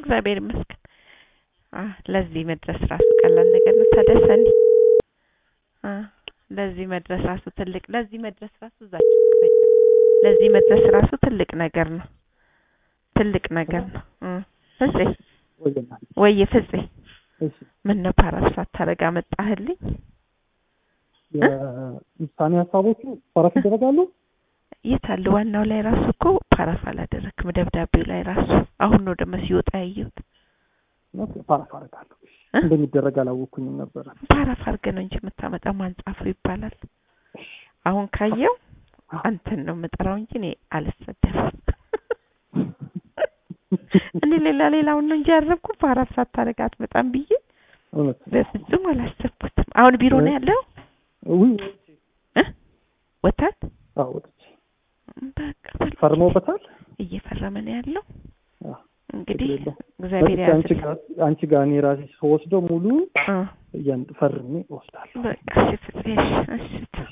እግዚአብሔር ይመስገን። አ ለዚህ መድረስ ራሱ ቀላል ነገር ነው። ተደሰኒ አ ለዚህ መድረስ ራሱ ትልቅ ለዚህ መድረስ ራሱ እዛችሁ ክፈይ። ለዚህ መድረስ ራሱ ትልቅ ነገር ነው። ትልቅ ነገር ነው። እ ፍፄ ወይና ወይ ፍፄ እሺ ምን ነው ፓራስ ሳታረግ አመጣህልኝ? የውሳኔ ሀሳቦቹ ፓራፍ ይደረጋሉ። የት አለ? ዋናው ላይ ራሱ እኮ ፓራፍ አላደረክም። ደብዳቤው ላይ ራሱ አሁን ነው ደግሞ ሲወጣ ያየሁት። ኦኬ፣ ፓራፍ አደርጋለሁ። እ? እንደሚደረግ አላወኩኝም ነበረ። ፓራፍ አድርገህ ነው እንጂ የምታመጣው ማን ጻፈው ይባላል። አሁን ካየው አንተን ነው የምጠራው እንጂ እኔ አልሰደብም። እኔ ሌላ ሌላውን ነው እንጂ ያረብኩ ፓራፍ ሳታረግ አትመጣም ብዬ እውነት በፍጹም አላሰብኩትም። አሁን ቢሮ ነው ያለው ውይ እ ወታት አዎ፣ ወጥቼ በቃ በል ፈርመውበታል። እየፈረመ ነው ያለው። አዎ፣ እንግዲህ ችግር የለውም። እግዚአብሔር በቃ አንቺ ያዝልህ። ጋር አንቺ ጋር እኔ ራሴ ስወስደው ሙሉ እ እያን ፈርሜ እወስዳለሁ። በቃ እሺ ፍፄ፣ እሺ እሺ